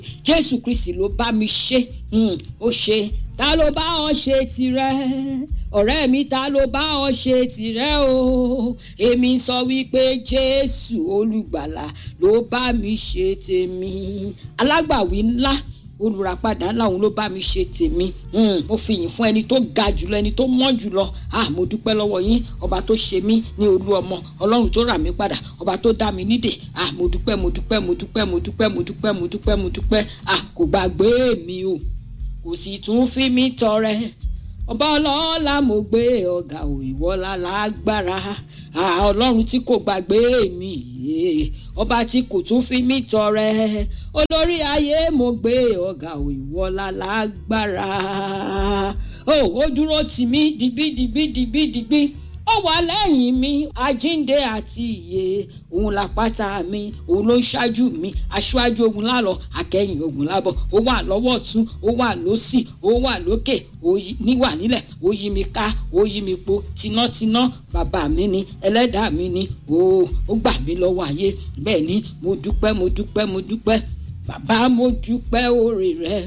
jésù kristi ló bá mi ṣe ó ṣe ta ló bá ọ ṣe tirẹ̀ ọ̀rẹ́ mi ta ló bá ọ ṣe tirẹ̀ o èmi sọ wípé jésù olùgbàlà ló bá mi ṣe tèmi alágbàwí ńlá olùràpadà ńlá òun ló bá mi ṣe tèmi mo fi yìn fún ẹni tó ga jùlọ ẹni tó mọ́ jùlọ ah mo dúpẹ́ lọ́wọ́ yín ọba tó ṣe mí ní olú ọmọ ọlọ́run tó rà mí padà ọba tó dá mi nídè ah mo dúpẹ́ mo dúpẹ́ mo dúpẹ́ mo dúpẹ́ mo dúpẹ́ mo dúpẹ́ mo dúpẹ́ ah kò gbàgbé mi o kò sì tún fi mí tọrẹ ọba ọlọ́lá mo gbé ọ̀gá òyìnbọ́lá lágbára ọlọ́run tí kò gbàgbé mi ọba tí kò tún fi mí tọrẹ olórí ayé mo gbé ọ̀gá òyìnbọ́lá lágbára ó dúró tì mí dìbí dìbí dìbí dìbí ó wà lẹ́yìn mi àjíǹde àti ìyè òun làpáta mi òun ló ń ṣáájú mi aṣáájú ogun lálọ akẹ́yìn ogun lábọ̀ ó wà lọ́wọ́ ọ̀tún ó wà lósì ó wà lókè ó níwà nílẹ̀ ó yí mi ká ó yí mi po tinátiná bàbá mi ni ẹlẹ́dàá mi ni ó ó gbà mí lọ́wọ́ ayé bẹ́ẹ̀ ni mo dúpẹ́ mo dúpẹ́ mo dúpẹ́ bàbá mo dúpẹ́ oore rẹ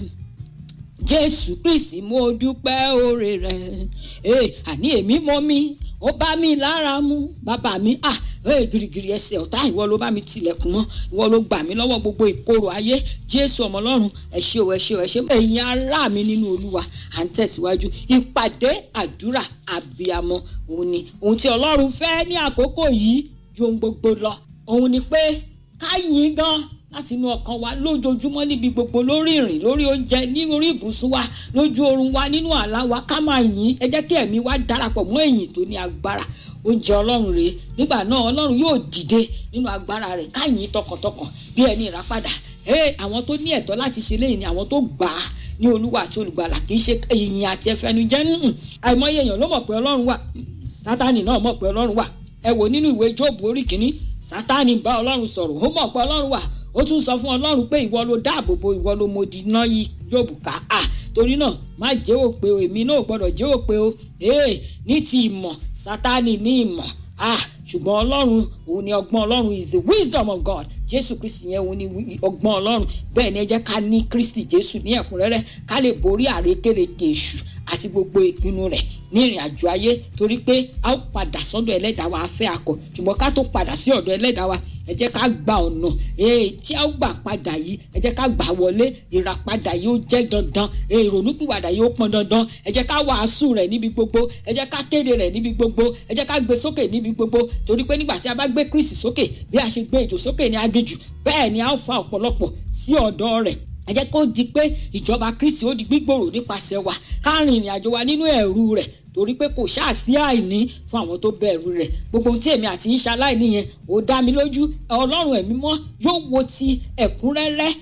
jésù kristi mo dúpẹ́ oore rẹ ee àní èmi mọ mi ó bá mi lára mu bàbá mi ah ee girigiri ẹsẹ̀ ọ̀tá ìwọ ló bá mi tilẹ̀kùn mọ́ ìwọ ló gbà mí lọ́wọ́ gbogbo ìkorò ayé jésù ọmọ ọlọ́run ẹ ṣé o ẹ ṣé o ẹ ṣé ẹ̀yin ará mi nínú olúwa à ń tẹ̀síwájú ìpàdé àdúrà àbíamọ òun ni ohun tí ọlọ́run fẹ́ ní àkókò yìí ju ohun gbogbo lọ òun ni pé ká yìn gan láti inú ọkàn wa lójoojúmọ́ níbi gbogbo lórí ìrìn lórí oúnjẹ ní orí ibùsùn wa lójú oorun wa nínú àlá wa ká máa yìn ẹ jẹ́ kí ẹ̀mí wa darapọ̀ mọ́ èyìn tó ní agbára oúnjẹ ọlọ́run rèé nígbà náà ọlọ́run yóò dìde nínú agbára rẹ̀ ká yìn tọkàntọkàn bí ẹni ìràpadà àwọn tó ní ẹ̀tọ́ láti ṣe léyìn ni àwọn tó gbà á ní olúwa àti olùgbàlà kì í ṣe ìyìn àti ẹfẹnujẹ nínú àìmọye èèyàn ló mọ̀ pé ọlọ́run wà sátánì náà mọ̀ pé ọlọ́run wà ẹ wò nínú ìwé jóòbù orí kìíní sátánì bá ọlọ́run sọ̀rọ̀ ó mọ̀ pé ọlọ́run wà ó tún sọ fún ọlọ́run pé ìwọ ló dáàbò bo ìwọ ló modi iná yìí jóòbù ká à torí náà má jẹ́ òpè o èmi náà gbọ́dọ̀ jẹ́ òpè o ee ní ti ìmọ̀ sátánì ní ìmọ̀ ah ṣùgbọ́n ọlọ́run òun ni ọgbọ́n ọlọ́run is the wisdom of God jésù kristi yẹn òun ni ọgbọ́n ọlọ́run bẹ́ẹ̀ ni ẹ jẹ́ ká ní kristi jésù ní ẹ̀kúnrẹ́rẹ́ ká lè borí àrékérekè èṣù àti gbogbo ìpinnu rẹ̀ ní ìrìn àjò ayé torí pé a ó padà sọ́dọ̀ ẹlẹ́dàá wa afẹ́ akọ ṣùgbọ́n ká tó padà sí ọ̀dọ̀ ẹlẹ́dàá wa ẹ jẹ́ ká gba ọ̀nà tí a ó gbà padà yìí ẹ jẹ́ ká gbà wọlé ìràpadà yìí ó jẹ́ dandan ìrònúpìwàdà yìí ó pọn dandan ẹ jẹ́ ká wàásù rẹ̀ níbi gbogbo ẹ jẹ́ ká kéde rẹ̀ níbi gbogbo ẹ jẹ́ ká gbé sókè níbi gbogbo torí pé nígbà tí a bá gbé kristi sókè bí a ṣe gbé ìjò sókè ní aginjù bẹ́ẹ̀ ni a ó fa ọ̀pọ̀lọpọ̀ sí ọ̀dọ̀ rẹ̀ ẹ jẹ́ kó di pé ìjọba kristi ó di gbígbòrò nípasẹ̀ wa ká rìn ìrìn àjò wa nínú ẹ̀rù rẹ̀ torí pé kò ṣáà sí àìní fún àwọn tó bẹ̀rù rẹ̀ gbogbo ohun tí èmi àti yín ṣaláìní yẹn ò dá mi lójú ọlọ́run ẹ̀mí mọ́ yóò wo ti ẹ̀kúnrẹ́rẹ́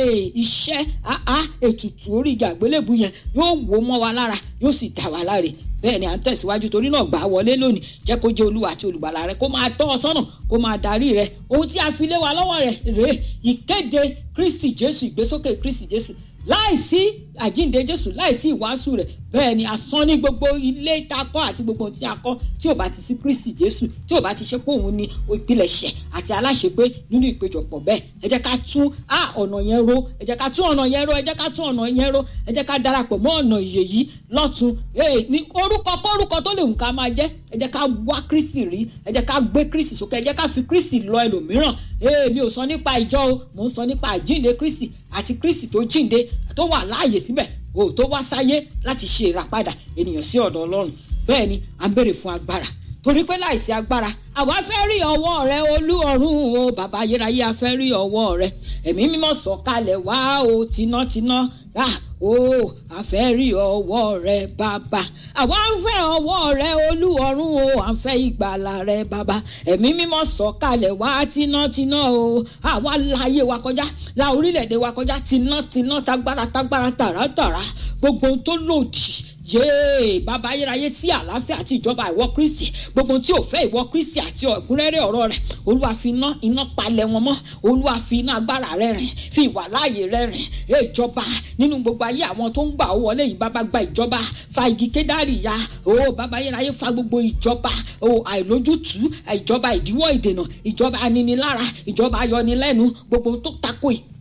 iṣẹ́ ètùtù orí ìjà àgbélébù yẹn yóò wò mọ́ wa lára yóò sì dá wa láre bẹ́ẹ̀ ni à ń tẹ̀síwájú torí náà gbà wọlé lónìí jẹ́ kó jẹ́ olúwa àti olùgbàlà rẹ kó máa tọ́ ọ sọ́nà kó máa darí rẹ ohun tí a fi lé wa lọ́wọ́ rẹ̀ rèé ìkéde kristi jésù ìgbésókè kristi jésù láìsí àjíǹde jésù láìsí ìwàásù rẹ̀ bẹ́ẹ̀ ni asán ní gbogbo ilé tá a kọ́ àti gbogbo ohun tí a kọ́ tí ò bá ti sí kristi jésù tí ò bá ti ṣe pé òun ni ìpilẹ̀ṣẹ̀ àti aláṣepé nínú ìpéjọpọ̀ bẹ́ẹ̀ ẹ jẹ́ ká tún á ọ̀nà yẹn ro ẹ jẹ́ ká tún ọ̀nà yẹn ro ẹ jẹ́ ká tún ọ̀nà yẹn ro ẹ jẹ́ ká darapọ̀ mọ́ ọ̀nà ìyè yìí lọ́tun ní orúkọ kórúkọ tó lè wù ká máa jẹ́ ẹ jẹ́ ká wá kristi rí ẹ jẹ́ ká gbé kristi sókè ẹ jẹ́ ká fi kristi lọ ẹlòmíràn mi ò sọ nípa ìjọ o mò ń sọ nípa àjíǹde kristi àti kristi tó jíǹde tó wà láàyè síbẹ̀ o tó wá sáyé láti ṣe ìràpadà ènìyàn sí ọ̀dọ̀ ọlọ́run bẹ́ẹ̀ ni à ń béèrè fún agbára torí pé láìsí agbára àwa fẹ́ rí ọwọ́ rẹ olú ọ̀run o bàbá ayérayé a fẹ́ rí ọwọ́ rẹ ẹ̀mí mímọ́ sọ̀kalẹ̀ wá o tinátiná ah o a fẹ́ rí ọwọ́ rẹ bàbá àwa ń fẹ́ ọwọ́ rẹ olú ọ̀run o à ń fẹ́ ìgbàlà rẹ bàbá ẹ̀mí mímọ́ sọ̀kalẹ̀ wá tinátiná o àwa láyé wa kọjá la orílẹ̀-èdè wa kọjá tinátiná tagbára tagbára tàràtàrà gbogbo ohun tó lòdì yéé bàbá ayérayé sí àlàáfíà àti ìjọba ìwọ kristi gbogbo tí ò fẹ́ ìwọ kristi àti ọ̀gúnrẹ́rẹ́ ọ̀rọ̀ rẹ̀ olúwa fi iná iná palẹ̀ wọn mọ́ olúwa fi iná agbára rẹ̀ rìn fi ìwà láàyè rẹ̀ rìn ìjọba nínú gbogbo ayé àwọn tó ń gbà ó wọlé yìí bàbá gba ìjọba fa igi kédárì ya o bàbá ayérayé fa gbogbo ìjọba o àìlójútùú ìjọba ìdíwọ́ ìdènà ìjọba aninilára ìjọba ayọnilẹ́nu gbogbo tó tako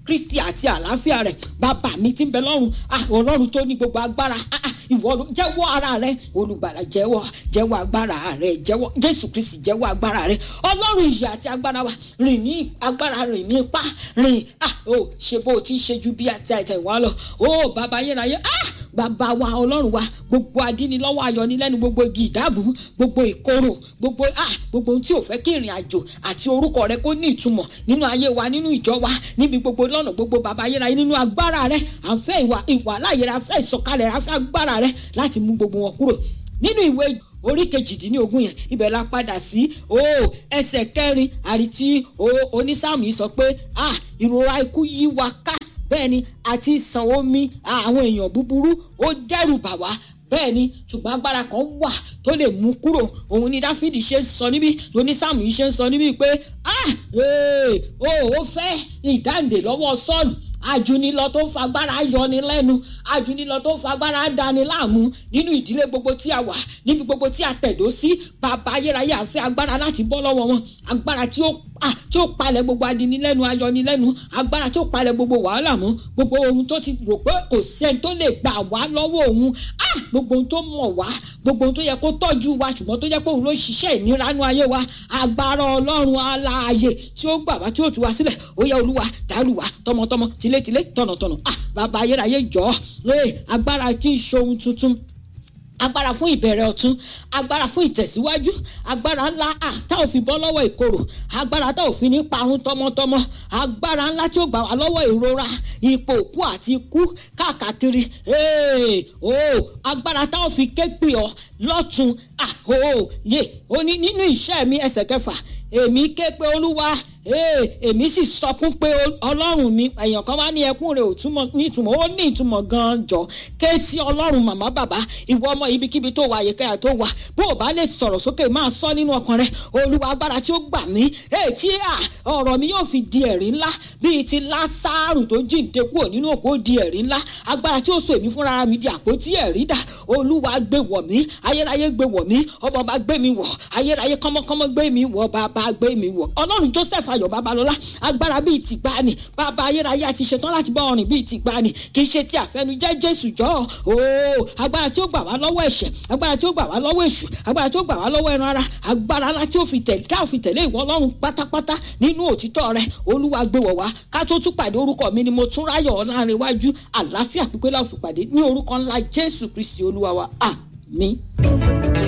kristi àti àlàáfíà rẹ̀ bàbá mi ti ń bẹ lọ́run ah ọlọ́run tó ní gbogbo agbára ah ah ìwọ ló jẹ́wọ́ ara rẹ olùgbàlà jẹ́wọ́ jẹ́wọ́ agbára rẹ jẹ́wọ́ jésù kristi jẹ́wọ́ agbára rẹ ọlọ́run ìyè àti agbára wa rìn ní agbára rìn ní ipá rìn ah o ṣe bó o ti ń ṣe ju bí àti àìtẹ̀wá lọ o bàbá yẹnayẹ ah bàbá wa ọlọ́run wa gbogbo adínilọ́wọ́ ayọ̀nilẹ́nu gbogbo igi ìdáàbò gbogbo ìkorò gbogbo ah gbogbo ohun tí ò fẹ́ kí ìrìn àjò àti orúkọ rẹ kó ní ìtumọ̀ nínú ayé wa nínú ìjọ wa níbi gbogbo lọ́nà gbogbo bàbá ayérayé nínú agbára rẹ à ń fẹ́ ìwà ìwà láàyè rẹ à ń fẹ́ ìsọkalẹ̀ rẹ à ń fẹ́ agbára rẹ láti mú gbogbo wọn kúrò nínú ìwé orí kejìdínlógún yẹn ibẹ̀ la padà sí o ẹsẹ̀ kẹrin àrítí o onísàmù yìí sọ pé ah ìrora ikú yí wa ká bẹ́ẹ̀ ni àti ìsàn omi àwọn èèyàn búburú ó dẹ́rù bà wá bẹ́ẹ̀ ni ṣùgbọ́n agbára kan wà tó lè mú kúrò òun ni dáfídì ṣe ń sọ níbí onísàmù yìí ṣe ń sọ níbí pé ah ee o ò fẹ́ ìdáǹdè lọ́wọ́ sọ́ọ̀lù ajunilọ tó ń fagbára yọni lẹ́nu ajunilọ tó ń fagbára dani láàmú nínú ìdílé gbogbo tí a wà níbi gbogbo tí a tẹ̀dó sí bàbá ayérayé àfẹ́ agbára láti bọ́ lọ́wọ́ wọn agbára tí ó tí ó palẹ̀ gbogbo adinilẹ́nu ayọnilẹ́nu agbára tí ó palẹ̀ gbogbo wàhálà mọ́ gbogbo ohun tó ti rò pé kò sẹ́ni tó lè gbà wá lọ́wọ́ òun gbogbo ohun tó mọ̀ wá gbogbo ohun tó yẹ kó tọ́jú wa ṣùgbọ́n tó jẹ́ pé òun ló ṣiṣẹ́ ìniranu ayé wa agbára ọlọ́run aláàyè tí ó gbà wá tí ó tú wa sílẹ̀ ó yẹ olúwa dàlú wa tọmọtọmọ tilétilé tọ̀nàtọ̀nà bàbá ayérayé jọ agbára tí ń ṣohun tuntun agbára fún ìbẹ̀rẹ̀ ọ̀tún agbára fún ìtẹ̀síwájú agbára ńlá à tá ò fi bọ́ lọ́wọ́ ìkorò agbára tá ò fi ní parun tọmọtọmọ agbára ńlá tí ó gbà wá lọ́wọ́ ìrora ipò òkú àti ikú káàkiri agbára tá ò fi ké pè ọ́ lọ́tún yé o ní nínú iṣẹ́ mi ẹsẹ̀ kẹfà èmi ké pe olúwa èmi sì sọkún pé ọlọ́run mi èèyàn kan wá ní ẹkún rẹ̀ ò túmọ̀ ní ìtumọ̀ ó ní ìtumọ̀ gan-an jọ ké sí ọlọ́run màmá bàbá ìwọ ọmọ ibikíbi tó wà àyíká tó wà bó o bá lè sọ̀rọ̀ sókè máa sọ nínú ọkàn rẹ olúwa agbára tí ó gbà mí tí ọ̀rọ̀ mi yóò fi di ẹ̀rí ńlá bíi ti lásàrù tó jíǹde kúrò nínú òkú di ẹ̀rí ńlá agbára tí ó so èmi fúnra mi di àpótí ẹ̀rí dà olúwa gbé wọ̀ mí ayérayé gbé wọ̀ mí ọmọ bá gbé mi wọ̀ ayérayé kọ́mọkọ́mọ gbé mi wọ̀ bàbá gbé mi wọ̀ ọlọ́run joseph ayọ̀ babalọ́lá agbára bíi ti gbani bàbá ayérayé àti ṣetán láti bá ọrìn bíi ti gbani kì í ṣe ti àfẹnujẹ́ jésù jọ ooo agbára tí ó gbà wá lọ́wọ́ ẹ̀ṣẹ̀ agbára tí ó gbà wá lọ́wọ́ èṣù agbára tí ó gbà wá lọ́wọ́ ẹran ara agbára ńlá tí ó fi tẹ̀lé ká fi tẹ̀lé ìwọ ọlọ́run pátápátá nínú òtítọ́ rẹ olúwa gbé wọ̀ wá ká tó tún pàdé orúkọ mi ni mo tún ráyọ̀ ọ̀làrin iwájú àlàáfíà pípé láfi pàdé ní orúkọ ńlá jésù kristi olúwa wa àmín.